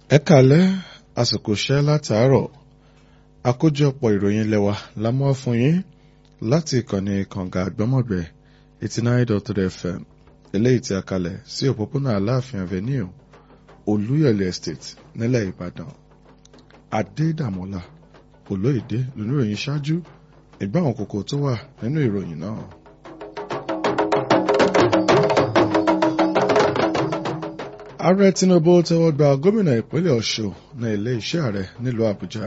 ẹ kàlẹ́ àsìkò iṣẹ́ látàárọ̀ àkójọpọ̀ ìròyìn lẹ́wà la mú wá fún yín láti ìkànnì kànga àgbọ́mọ̀gbẹ́ eighty nine dot three fm eléyìí tí a kalẹ̀ sí òpópónà aláàfin avenue olúyọ̀lé estate nílẹ̀ ìbàdàn adédàmọ́lá olóyèdè lóníròyìn ṣáájú ìgbà àwọn kókó tó wà nínú ìròyìn náà. ààrẹ tinubu tẹ́wọ́ gba gómìnà ìpínlẹ̀ ọ̀ṣun ní ilé iṣẹ́ ààrẹ nílùú àbújá.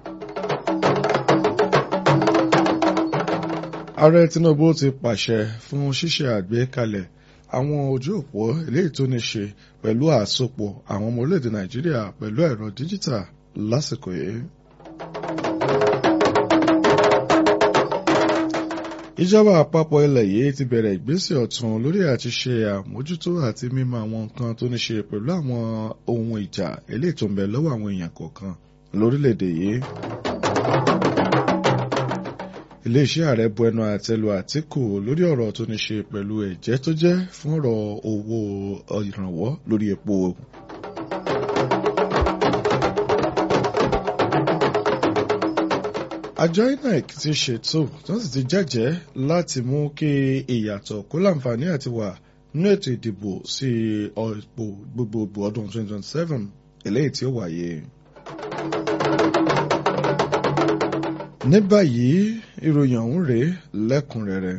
ààrẹ tinubu ti pàṣẹ fún ṣíṣe àgbékalẹ̀ àwọn ojú òpó eléyìí tó ní ṣe pẹ̀lú àsopọ̀ àwọn ọmọ orílẹ̀-èdè nàìjíríà pẹ̀lú ẹ̀rọ díjítà lásìkò yìí. ìjọba àpapọ̀ ilẹ̀ yìí ti bẹ̀rẹ̀ ìgbésẹ̀ ọ̀tun lórí àti ṣe àmójútó àti mímọ àwọn nǹkan tó ní ṣe pẹ̀lú àwọn ohun ìjà eléyìí tó ń bẹ lọ́wọ́ àwọn èèyàn kọ̀ọ̀kan lórílẹ̀‐èdè yìí. iléeṣẹ́ ààrẹ bu ẹnu àtẹ́lu àtìkù lórí ọ̀rọ̀ tó ní ṣe pẹ̀lú ẹ̀jẹ́ tó jẹ́ fún ọ̀rọ̀ owó ìrànwọ́ lórí epo. àjọ inec ti ṣètò tó sì ti jẹ́jẹ́ láti mú kí ìyàtọ̀ kó láǹfààní àti wà nínú ètò ìdìbò sí ọ̀pọ̀ gbogbogbò ọdún 2027 eléyìí tí ó wáyé. ní báyìí ìròyìn ọ̀hún rèé lẹ́kùnrẹ́rẹ́.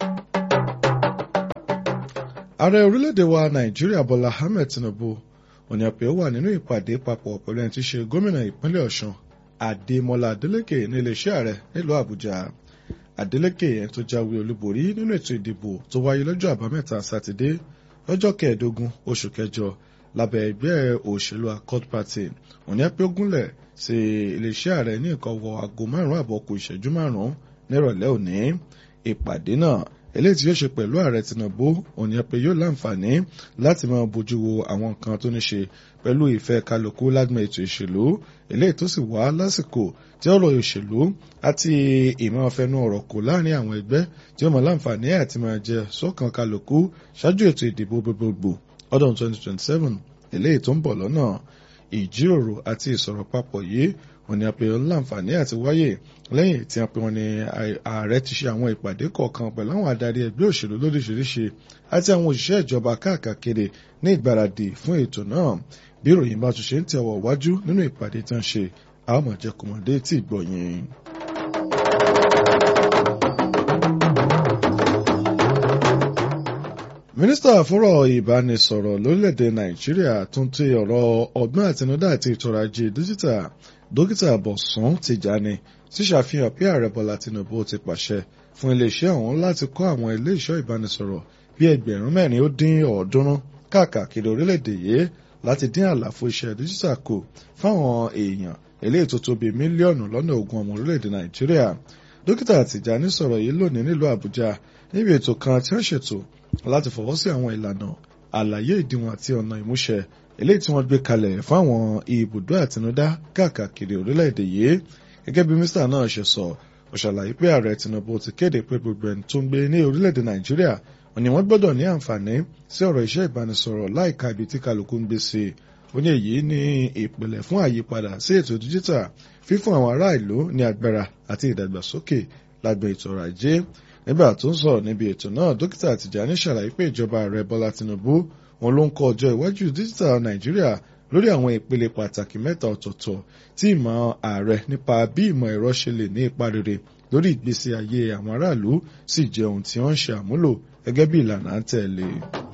ààrẹ orílẹ̀-èdè wa nàìjíríà bọ́lá ahmed tinubu òní àpè wà nínú ìpàdé papọ̀ pẹ̀lú ẹni tí í ṣe gómìnà ìpínlẹ̀ ọ̀ṣun Adémọ́lá Adélékè ní iléeṣẹ́ ààrẹ nílùú Àbújá Adélékè yẹn tó jáwé olúborí nínú ètò ìdìbò tó wáyé lọ́jọ́ àbámẹ́ta sátidé lọ́jọ́ kẹẹ̀ẹ́dógún oṣù kẹjọ lábẹ́ ẹgbẹ́ òṣèlú Accord Party òní ẹ̀pẹ́ ogúnlẹ̀ sí iléeṣẹ́ ààrẹ ní nǹkan wọ aago márùn-ún àbọ̀ kù ìṣẹ́jú márùn-ún nírọ̀lẹ́ òní ìpàdé náà eléyìí tí yóò ṣe pẹ̀lú ààrẹ Tinubu òní ẹ̀pẹ́ yóò láǹfààní láti máa bójú wo àwọn nǹkan tó ní ṣe pẹ̀lú ìfẹ́ kálukú lágbọn ètò ìṣèlú eléyìí tó sì wá lásìkò tí ọ̀rọ̀ òṣèlú àti ìmọ̀ọ́fẹ́nu ọ̀rọ̀ kò láàrin àwọn ẹgbẹ́ tí ó mọ̀ láǹfààní àti máa jẹ sọ́kàn kálukú ṣáájú ètò ìdìbò gbogbogbò ọdún 2027 eléyìí tó ń bọ̀ lọ́nà ìjíròrò àti ìsọ̀rọ̀ papọ̀ yìí wọ́n ní apẹ̀ láǹfààní àti wáyé lẹ́yìn tí apẹ̀ wọn ni ààrẹ ti ṣe àwọn ìpàdé kọ̀ọ̀kan pẹ̀lú àwọn adarí ẹgbẹ́ òṣèlú lóríṣiríṣi àti àwọn òṣìṣẹ́ ìjọba káàkiri ní ìgbáradì fún ètò náà bí ìròyìn bá tún ṣe ń tẹ̀wọ̀ wájú nínú ìpàdé tán ṣe àwọn ọmọ jẹ́ kọmọdé tí gbọ̀yìn. mínísítà fọ́rọ̀ ìbánisọ̀rọ̀ lórílẹ̀‐èdè nàìjíríà tún ti ọ̀rọ̀ ọgbọ́n àtinúdá àti ìtọ́rọ̀ ajé díjítà dókítà bọ̀sùn tìjàni ṣíṣàfihàn pé ààrẹ bọ́lá tinubu ti pàṣẹ fún iléeṣẹ́ ọ̀hún láti kọ́ àwọn ilé-iṣẹ́ ìbánisọ̀rọ̀ bíi ẹgbẹ̀rún mẹ́rin ó dín ọ̀ọ́dúnrún káàkiri orílẹ̀‐èdè yìí láti dín àlàfo iṣẹ́ díjítà kù fáwọn èèyàn eléyìí tó tó bíi mílíọ̀nù lọ́nà ogún ọmọ orílẹ̀‐èdè nàìjíríà dókítà tìjàni sọ̀rọ̀ yìí lónìí nílùú àbújá níbi ètò kan tí wọ́n ṣètò láti fọwọ́ sí àwọn ìlànà àlàyé ìdíwọ̀n àti ọ̀nà ìmúṣẹ eléyìí tí wọ́n gbé kalẹ̀ fáwọn ibùdó àtinúdá káàkiri orílẹ̀-èdè yìí gẹ́gẹ́ bí mínísítà náà ṣe sọ ó ṣàlàyé pé ààrẹ tinubu ti kéde pé gbogbo ẹni tó ń gbé ní orílẹ̀-èdè nàìjíríà wọn ni wọ́n gbọ́dọ̀ ní àǹfààní sí ọ̀rọ̀ iṣẹ́ ìbánisọ̀rọ̀ láìka ibi tí kálukú ń gbé sí i ó ní èyí ní ìpìlẹ̀ fún àyípadà sí ètò díjítà fífún àwọn ará ìlú ní agbára àti ìdàgbàsókè lágbẹ̀ ètò ọrọ̀ ajé nígbà tó ń sọ̀rọ̀ níbi ètò náà dókítà Tìjàní ṣàlàyé pé ìjọba ààrẹ Bọ́lá Tinubu wọn ló ń kọ ọjọ́ iwájú díjítà Nàìjíríà lórí àwọn ìpele pàtàkì mẹ́ta ọ̀tọ̀ọ̀tọ̀ tí ìmọ̀ ààrẹ nípa bí ìmọ̀ ẹ̀rọ ṣe lè ní ipa rere lórí ìgbésí ayé àwọn aráàlú sì jẹ́ ohun tí wọ́n ń ṣe àmúlò gẹ́gẹ́ bí ìlànà à ń tẹ̀lé.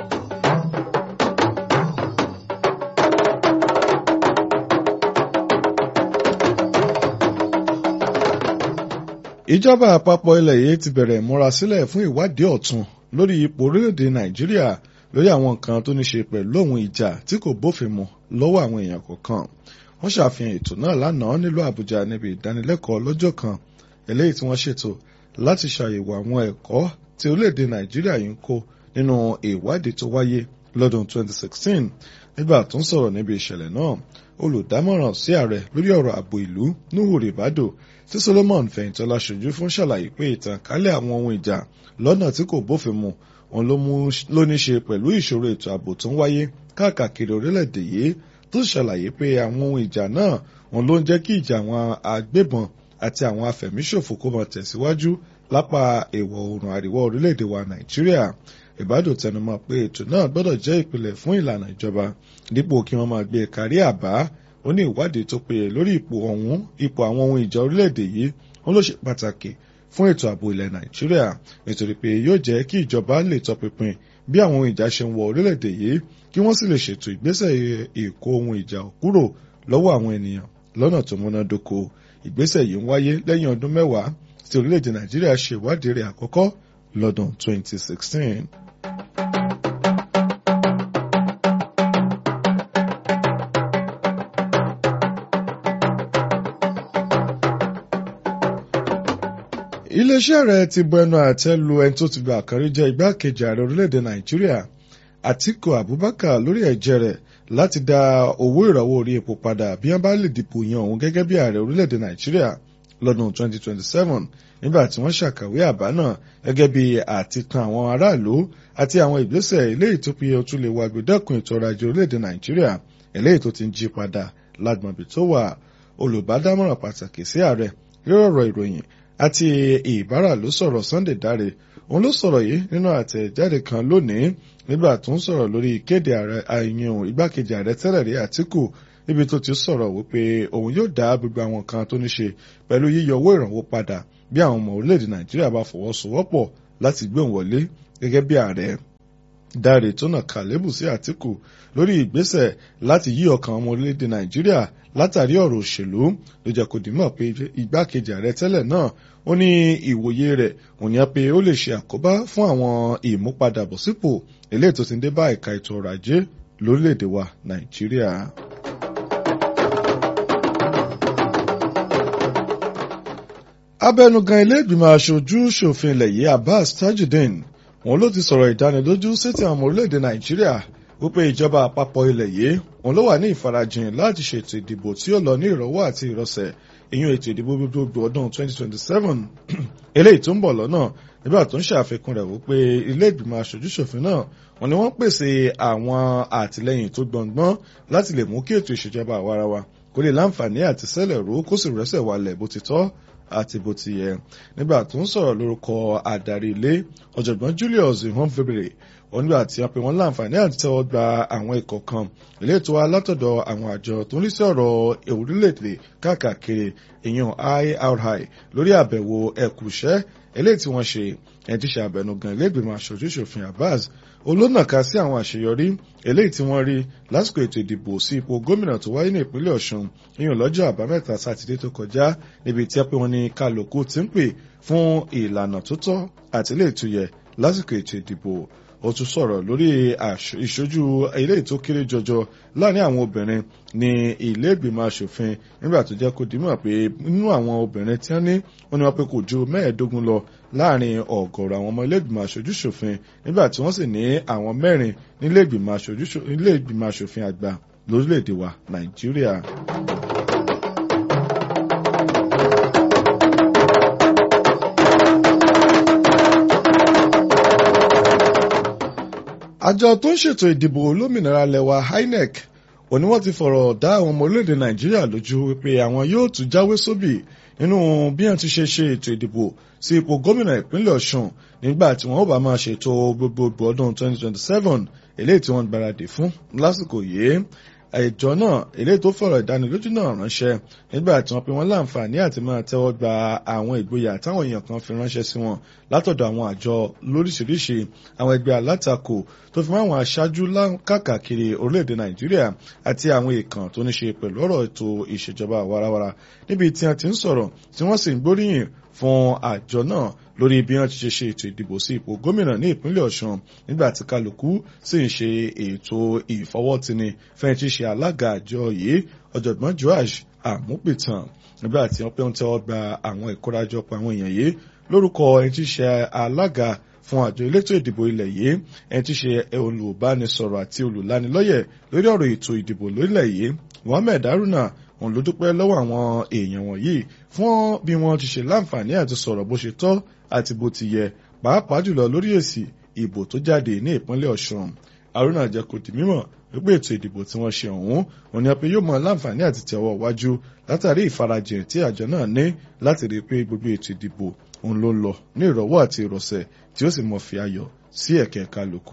ìjọba àpapọ̀ ilẹ̀ yìí ti bẹ̀rẹ̀ ìmúrasílẹ̀ fún ìwádìí ọ̀tun lórí ipò orílẹ̀-èdè nàìjíríà lórí àwọn nǹkan tó ní ṣe pẹ̀lú ohun ìjà tí kò bófin mu lọ́wọ́ àwọn èèyàn kọ̀ọ̀kan wọ́n ṣàfihàn ètò náà lánàá nílùú àbújá níbi ìdánilẹ́kọ̀ọ́ lọ́jọ́ kan eléyìí tí wọ́n ṣètò láti ṣàyẹ̀wò àwọn ẹ̀kọ́ tí orílẹ̀-èdè nàìjíríà yìí ń kó nínú ìwádìí tó wáyé lọ́dún 2016 nígbà tó ń sọ̀rọ̀ níbi ìṣẹ̀lẹ̀ náà olùdámọ̀ràn sí ààrẹ lórí ọ̀rọ̀ ààbò ìlú nuhu ribado tí solomon fẹ̀yìntọ́lá ṣojú fún ṣàlàyé pé ìtànkálẹ̀ àwọn ohun ìjà lọ́nà tí kò bófin mu òun ló ní ṣe pẹ̀lú ìṣòro ètò ààbò tó ń wáyé káàkiri orílẹ̀-èdè yìí tó ṣàlàyé pé àwọn ohun ìjà náà wọn ló ń jẹ́ kí ìjà àwọn agbébọn àti àwọn afẹ̀míṣòfò kó máa tẹ̀síwájú lápá ìwọ̀ oòrùn àríwá orílẹ̀-èdè wa nàìjíríà ìbádò tẹnumọ́ pé ètò náà gbọ́dọ̀ jẹ́ ìpìlẹ̀ fún ìlànà ìjọba dípò kí wọ́n máa gbé kárí àbá ó ní ìwádìí tó péye lórí ipò ọ̀hún ipò àwọn ohun ìjà orílẹ̀-èdè yìí wọn ló ṣe pàtàkì fún ètò ààbò ilẹ̀ nàìjíríà nítorí pé yóò jẹ́ kí ìjọba lè tọpinpin bí àwọn ohun ìjà ṣe ń wọ orílẹ̀-èdè yìí kí wọ́n sì lè ṣètò ìgbésẹ̀ ìkó ohun ìjà kúrò lọ́wọ́ àwọn ènìyàn lọ́nà tó múnádóko ìgbésẹ̀ yìí ń wáyé lẹ́yìn ọdún mẹ́wàá tí orílẹ̀-èdè nàìjíríà ṣe ìwádìí rẹ̀ àkọ́kọ́ lọ́dún 2016. iléeṣẹ́ rẹ̀ ti bu ẹnu àtẹ́ lu ẹni tó ti gba àkàrí jẹ́ igbákejì ààrẹ orílẹ̀-èdè nàìjíríà àtíkù abubakar lórí ẹ̀jẹ̀ rẹ̀ láti dá owó ìrànwọ́ orí epo padà bí wọ́n bá lè dìbò yan òun gẹ́gẹ́ bí ààrẹ orílẹ̀-èdè nàìjíríà lọ́dún 2027 nígbà tí wọ́n ṣàkàwé àbá náà gẹ́gẹ́ bí àtitan àwọn aráàlú àti àwọn ìgbésẹ̀ eléyìí tó fi ojú lè wá gbẹdẹ́kun ètò ọrọ̀ ajé orílẹ̀-èdè nàìjíríà eléyìí tó ti ń jí padà lágbọ̀nbí tó wà olùbádámọ̀ràn pàtàkì sí ààrẹ lórí ọ̀rọ̀ ìròyìn àti ìbára ló sọ̀rọ̀ Sunday Dáre òun ló sọ̀rọ̀ yìí nínú àtẹ̀jáde kan lónìí nígbà tó ń sọ̀rọ̀ lórí ìkéde ààrẹ àyàn igbákejì ààrẹ tẹ́lẹ̀ rí Àtíkù níbi tó ti sọ̀rọ̀ wípé òun yóò dá gbogbo àwọn kan tó ní ṣe pẹ̀lú yíyọ owó ìrànwọ́ padà bí àwọn ọmọ orílẹ̀-èdè Nàìjíríà bá fọwọ́sowọ́pọ̀ láti gbé òun wọlé gẹ́gẹ́ bí ààrẹ Dáre tó nà kàlébù sí Àtíkù lórí ìgbésẹ̀ láti yí ọkàn ọmọ orílẹ̀-èdè Nàìjíríà látàrí ọ̀rọ̀ òṣèlú ló jẹ́ kó dìímọ̀ pé igbákejì ààrẹ tẹ́lẹ̀ náà ó ní ìwòye rẹ̀ òní á pé ó lè ṣe àkóbá fún àwọn ìmúpadàbọ̀sípò eléyìí tó ti ń dé bá ẹ̀ka ètò ọrọ̀ ajé lórílẹ̀‐èdè wa Nàìjíríà. abẹnugan ilé ìgbìmọ̀ aṣojú ṣòfin ilẹ̀ yìí Abbas Tajudeen wọn ló ti sọ̀rọ̀ ìdánilójú sétí àwọn ọmọ orílẹ̀‐èdè Nàìjíríà wípé ìjọba àpapọ̀ ilẹ̀ yìí òun ló wà ní ìfarajìn láti ṣètò ìdìbò tí ó lọ ní ìrọ̀wọ́ àti ìrọ̀sẹ̀ ìyún ètò ìdìbò gbogbogbò ọdún 2027 eléyìí tó ń bọ̀ lọ́nà nígbà tó ń ṣàfikún rẹ̀ wípé ilé ìgbìmọ̀ aṣojúṣòfin náà wọn ni wọ́n pèsè àwọn àtìlẹ́yìn tó gbọ̀ngbọ́n láti lè mú kí ètò ìṣèjọba àwarawa kó lè láǹfààní àti sẹ́lẹ̀ ró kó sì rẹ́sẹ̀ walẹ̀ bó ti tọ́ àti bó ti yẹ nígbà tó ń sọ̀rọ̀ lórúkọ adarí ilé ọ̀jọ̀gbọ́n Julius ihonfebere wọn nígbà tí wọ́n pe wọ́n láǹfààní àti tẹ́wọ́ gba àwọn ikọ̀ kan ilé ètò alátọ̀dọ̀ àwọn àjọ tó ń rí sí ọ̀rọ̀ orílẹ̀-èdè káàkiri ìyẹn IRI lórí àbẹ̀wò ẹ̀kúṣẹ́ eléyìí tí wọ́n ṣe ẹni tí ṣe àbẹnugan ilé ìgbìmọ̀ aṣojú-ṣòfin Abbas olónàka sí àwọn àṣeyọrí eléyìí tí wọ́n rí lásìkò ètò ìdìbò sí ipò gómìnà tó wáyé ní ìpínlẹ̀ Ọ̀ṣun ìyẹn lọ́jọ́ àbámẹ́ta sátidé tó kọjá níbi tí wọ́n ní kálukú ti ń pè fún ìlànà tó tọ́ àti ilé ìtúyẹ lásìkò ètò ìdìbò ó tún sọ̀rọ̀ lórí ìṣojú eléyìí tó kéré jọjọ láàrin àwọn obìnrin ní ilé ìgbìmọ̀ asòfin nígbà tó jẹ́ kó dìímọ̀ pé nínú àwọn obìnrin tí wọ́n ní wọ́n ní wọ́n pé kò ju mẹ́ẹ̀ẹ́dógún lọ láàrin ọ̀gọ̀rọ̀ àwọn ọmọ ilé ìgbìmọ̀ aṣojú ṣòfin nígbà tí wọ́n sì ní àwọn mẹ́rin nílé ìgbìmọ̀ aṣòfin àgbà lórílẹ̀‐èdè wa Nàìjíríà. àjọ tó ń ṣètò ìdìbò olómìnira lẹwa INEC òní wọ́n ti fọ̀rọ̀ dá àwọn ọmọ orílẹ̀-èdè Nàìjíríà lójú wípé àwọn yóò tún jáwé sóbì nínú bí wọ́n ti ṣe ṣe ètò ìdìbò sí ipò gómìnà ìpínlẹ̀ Ọ̀ṣun nígbà tí wọ́n ó bá máa ṣètò gbogbogbò ọdún 2027 eléyìí tí wọ́n gbáradì fún lásìkò yìí ẹjọ́ náà eléyìí tó fọ̀rọ̀ ìdánilójú náà ránṣẹ́ nígbà tí wọ́n pe wọ́n láǹfààní àti máa tẹ́wọ́ gba àwọn ìgboyà táwọn èèyàn kan fi ránṣẹ́ sí wọn látọ̀dọ̀ àwọn àjọ lóríṣiríṣi àwọn ẹgbẹ́ alátakò tó fi mọ́ àwọn aṣáájú káàkiri orílẹ̀-èdè Nàìjíríà àti àwọn èèkàn tó ní ṣe pẹ̀lú ọ̀rọ̀ ètò ìṣèjọba àwarawara níbi tí wọ́n ti ń sọ̀rọ̀ tí wọ́n sì ń gbóríyìn fún àjọ náà lórí bí wọ́n ti ṣe ṣe ètò ìdìbò sí ipò gómìnà ní ìpínlẹ̀ Ọ̀ṣun nígbà tí kálukú sì ń ṣe ètò ìfọwọ́tini fẹ́ẹ́ ti ṣe alága àjọ yìí ọ̀jọ̀gbọ́n Joash Àmúpìtàn nígbà tí wọ́n pẹ́ ń tẹ́wọ́ gba àwọn ìkórajọpọ̀ àwọn èèyàn yìí lórúkọ ẹni tí ṣe alága fún àjọ elétò ìdìbò ilẹ̀ yìí ẹni tí ṣe olùbánisọ̀rọ̀ àti olùlanilọ́yẹ̀ lórí ọ̀rọ̀ ètò ìdìbò lórílẹ̀ yìí Mohammed Haruna òun ló dúpẹ́ lọ́wọ́ àwọn èèyàn wọ̀nyí fún bí wọ́n ti ṣe láǹfààní àti sọ̀rọ̀ bó ṣe tọ́ àti bó ti yẹ pàápàá jùlọ lórí èsì ìbò tó jáde ní ìpínlẹ̀ Ọ̀ṣun Haruna jẹ́ kó di mímọ̀ wípé ètò ìdìbò tí wọ́n ṣe ọ̀hún òní ọ̀pẹ yóò mọ láǹfààní àti tẹ̀wọ́ wájú látàrí ìfarajìn tí àjọ náà ní láti rí i pé gbogbo ètò ìdìbò òun ló ń lọ ní ìrọ̀wọ́ àti ìrọ̀sẹ̀ tí ó sì mọ̀ fi ayọ̀ sí ẹ̀kẹ́ kálukú.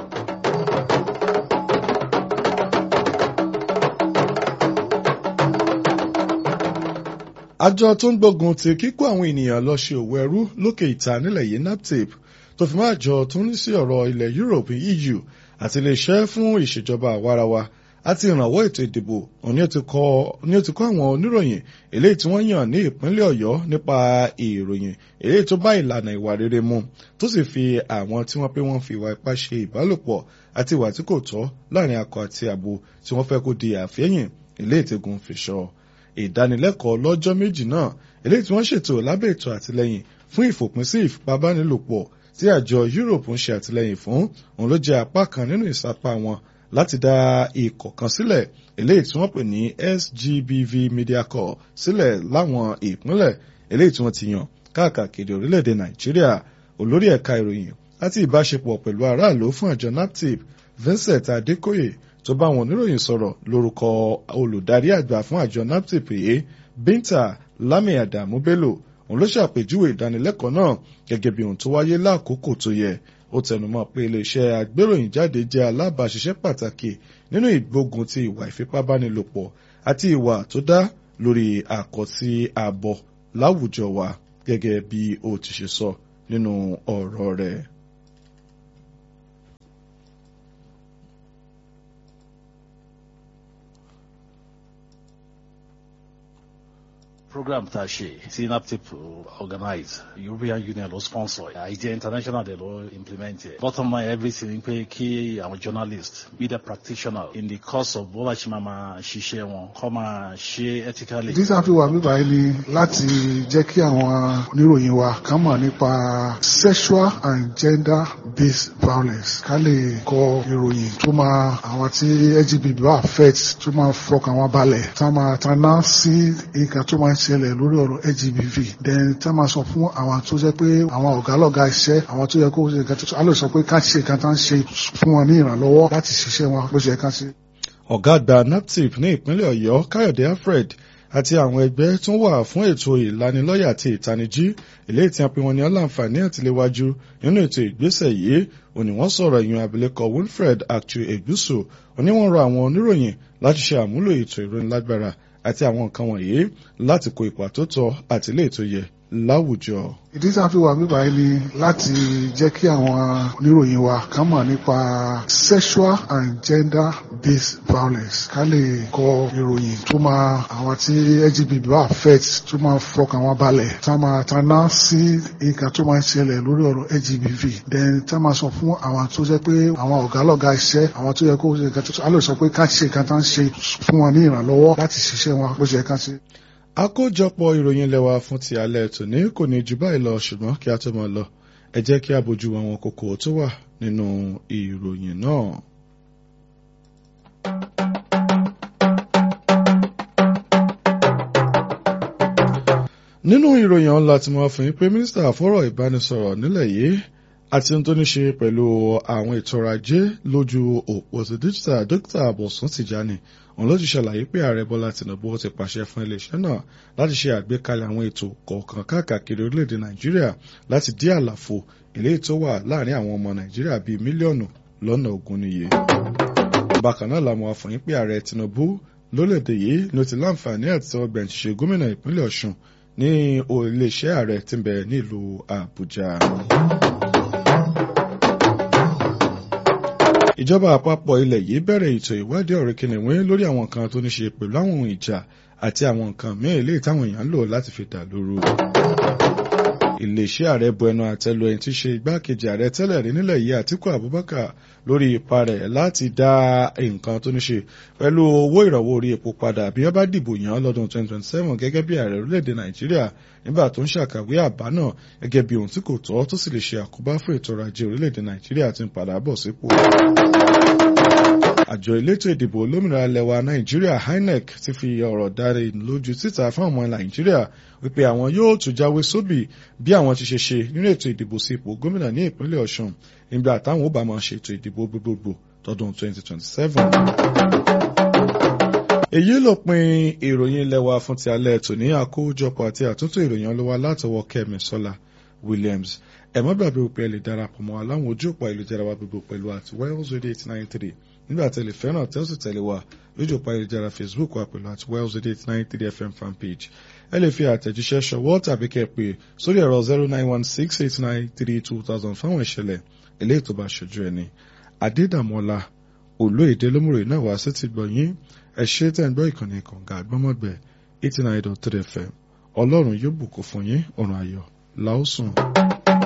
àjọ tó ń gbógun ti kíkó àwọn ènìyàn lọ ṣe òwò ẹrú lókè ìta nílẹ̀ yìí naptip tó fi máa jọ tó ń rí sí ọ̀rọ̀ ilẹ̀ Europe EU àti iléeṣẹ́ fún ìṣèjọba àwarawa àti ìrànwọ́ ètò ìdìbò òní ó ti kọ́ àwọn oníròyìn eléyìí tí wọ́n yàn ní ìpínlẹ̀ Ọ̀yọ́ nípa ìròyìn eléyìí tó bá ìlànà ìwà rere mu tó sì fi àwọn tí wọ́n pé wọ́n fi ìwà ipá ṣe ìbálòpọ̀ àti ìwà tí kò tọ́ láàrin akọ àti abo tí wọ́n fẹ́ kó di àfẹ́yìn eléyìí tí gun fi ṣọ́ ìdánilẹ́kọ̀ọ́ lọ́jọ́ méjì náà eléyìí tí wọ́n ṣètò lábẹ́ ètò àtìlẹ́yìn fún ìfòpinsí ìfipábánilòpọ̀ tí àjọ Europe ń ṣe àtìlẹ́yìn fún òun ló jẹ́ apá kan nínú ìsapá wọn láti dá ikọ̀ kan sílẹ̀ eléyìí tí wọ́n pè ní SGBV Media Corps sílẹ̀ láwọn ìpínlẹ̀ eléyìí tí wọ́n ti yàn káàkiri orílẹ̀-èdè Nàìjíríà olórí ẹ̀ka ìròyìn àti ìbáṣepọ̀ pẹ̀lú aráàlú fún àjọ NAPTIP Vincent Adékóyè tó bá àwọn oníròyìn sọ̀rọ̀ lórúkọ olùdarí àgbà fún àjọ naptip yìí Binta Lami Adamu Bello òun ló ṣàpèjúwe ìdánilẹ́kọ̀ọ́ náà gẹ́gẹ́ bí ohun tó wáyé láàkókò tó yẹ ó tẹnumọ́ pé iléeṣẹ́ agbéròyìn jáde jẹ́ alábàáṣiṣẹ́ pàtàkì nínú ìgbógun ti ìwà ìfipábánilòpọ̀ àti ìwà tó dá lórí àkọsí ààbọ̀ láwùjọ wa gẹ́gẹ́ bí ó ti ṣe sọ nínú ọ̀rọ̀ rẹ̀. program tá a ṣe tí naptip organize european union ló sponsor àìjẹ international dẹ̀ ló implement ẹ̀ bottom line everything pé kí àwọn journalist media practitioner in the course of bó bá ṣe máa máa ṣiṣẹ́ wọn kọ́ máa ṣe ethically. ìdí tá a fi wà bíbá yìí ni láti jẹ́ kí àwọn oníròyìn wa kàn mọ̀ nípa sexual and gender based violence ká lè kọ ìròyìn tó máa àwọn tí lgbt bá affect tó máa fọkàn wọn balẹ̀ tá máa tanná sí nǹkan tó máa ṣẹlẹ̀ lórí ọ̀rọ̀ LGBV then tá máa sọ fún àwọn tó jẹ́ pé àwọn ọ̀gá lọ́gá iṣẹ́ àwọn tó yẹ kó ṣe nǹkan tó a lè sọ pé ká ṣe nǹkan tá ń ṣe fún wọn ní ìrànlọ́wọ́ láti ṣiṣẹ́ wọn bó ṣe ká ṣe. ọ̀gá àgbà naptip ní ìpínlẹ̀ ọ̀yọ́ káyọ̀dé alfred àti àwọn ẹgbẹ́ tó wà fún ètò ìlanilọ́yẹ̀ àti ìtanijí eléyìí tí a pè wọ́n ní ọláǹfààní àtiléwájú nínú ètò ìgbésẹ̀ yìí òní wọ́n sọ̀rọ̀ ìyún abilékọ wilfred actu eguso òní wọ́n rọ àwọn oníròyìn láti ṣe àmúlò ètò ìrónilágbára àti àwọn nǹkan wọ̀nyí láti kó ipa tó tọ́ àti ilé ètò yẹ láwùjọ. ìdí tá a fi wà bíbá yìí ni láti jẹ́ kí àwọn oníròyìn wa kàn mọ̀ nípa sexual and gender based violence ká lè kọ ìròyìn tó máa àwọn tí lgbt bá affect tó máa fọkàn wọn balẹ̀ tá máa tanná sí nǹkan tó máa ń ṣẹlẹ̀ lórí ọ̀rọ̀ lgbv then tá máa sọ fún àwọn tó jẹ́ pé àwọn ọ̀gá lọ́gá iṣẹ́ àwọn tó yẹ kó ṣe nǹkan tó a lè sọ pé ká ṣe nǹkan tá ń ṣe fún wọn ní ìrànlọ́wọ́ láti ṣiṣẹ́ wọn bó ṣe ká ṣe àkójọpọ̀ ìròyìn lẹ́wà fún ti alẹ́ tòní kò ní jù báyìí lọ ṣùgbọ́n kí a tó máa lọ ẹ jẹ́ kí a bójú àwọn kókó tó wà nínú ìròyìn náà. nínú ìròyìn ọ̀la tí mo fún yín pé mínísítà fọ́rọ̀ ìbánisọ̀rọ̀ nílẹ̀ yìí àti ohun tó ní ṣe pẹ̀lú àwọn ètò ọrọ̀ ajé lójú òpó ti díjítà dókítà Bọ̀sún Tìjání òun ló ti ṣàlàyé pé ààrẹ Bọ́lá Tinubu ti pàṣẹ fún iléeṣẹ́ náà láti ṣe àgbékalẹ̀ àwọn ètò kọ̀ọ̀kan káàkiri orílẹ̀-èdè Nàìjíríà láti dí àlàfo eléyìí tó wà láàrin àwọn ọmọ Nàìjíríà bíi mílíọ̀nù lọ́nà ogún níye. bákan náà làwọn afọyín pé ààrẹ Tinubu lólèdè yìí ló ti láǹfààní àti tọwọ́ gbẹ̀ǹṣiṣẹ́ gómìnà ìpínlẹ̀ Ọ̀ṣun ní iléeṣẹ́ ààrẹ tí ń bẹ nílùú Àbújá. ìjọba àpapọ̀ ilẹ̀ yìí bẹ̀rẹ̀ ètò ìwádìí ọ̀rẹ́ kìnìún lórí àwọn nǹkan tó ní ṣe pẹ̀lú àwọn ohun ìjà àti àwọn nǹkan mìíràn léyìí táwọn èèyàn ń lò láti fi dà lóru. iléeṣẹ́ ààrẹ bu ẹnu àtẹ́lu ẹni tí í ṣe igbákejì ààrẹ tẹ́lẹ̀ rí nílẹ̀ yìí Àtíkù Abubakar lórí ipa rẹ̀ láti dá nǹkan tó ní ṣe pẹ̀lú owó ìrànwọ́ orí epo padà bí wọ́n bá dìbò yàn án lọ́dún 2027 gẹ́gẹ́ bí ààrẹ orílẹ̀-èdè Nàìjíríà nígbà tó ń ṣàkàwé àbá náà gẹ́gẹ́ bí ohun tí kò tọ́ tó sì lè ṣe àkóbá fún ètò ọrọ̀ ajé orílẹ̀-èdè Nàìjíríà tí ń padà bọ̀ sípò àjọ elétò ìdìbò olómìnira lẹwa nàìjíríà INEC ti fi ọ̀rọ̀ dáre lójú síta fún ọmọ nàìjíríà wípé àwọn yóò tún jáwé sóbì bí àwọn ti ṣe ṣe nínú ètò ìdìbò sí ipò gómìnà ní ìpínlẹ̀ ọ̀ṣun nígbà táwọn ó bá máa ṣètò ìdìbò gbogbogbò tọdún 2027. èyí ló pin ìròyìn ilé wa fún ti alẹ́ tòní àkójọpọ̀ àti àtúntò ìròyìn ọlọ́wà látọwọ́ kẹ́mi sọ́lá williams ẹ má gbàgbé pé ẹ lè darapọ̀ mọ́ aláwọn ojú òpó ayélujára wa gbogbo pẹ̀lú àti wells radio eight nine three nígbà tí ẹ lè fẹ́ràn tẹ́ ó sì tẹ̀lé wa lójú òpó ayélujára facebook wa pẹ̀lú àti wells radio eight nine three fm fan page ẹ lè fi àtẹ̀jíṣẹ́ ṣọwọ́ tàbí kẹ́ ẹ pè sórí ẹ̀rọ zero nine one six eight nine three two thousand fáwọn ìṣẹ̀lẹ̀ eléyìí tó bá ṣojú ẹni adédàmọ́lá olóyèdè lómùrè náà wá sí ti gbọ̀nyìn ẹ ṣe tẹ́ ń gbọ́ ìkànnì kànga àgbọ́mọ̀gbẹ́ eighty nine dot three fm ọlọ́run yóò bùkún fún yín ọ̀run ayọ̀ làásùn.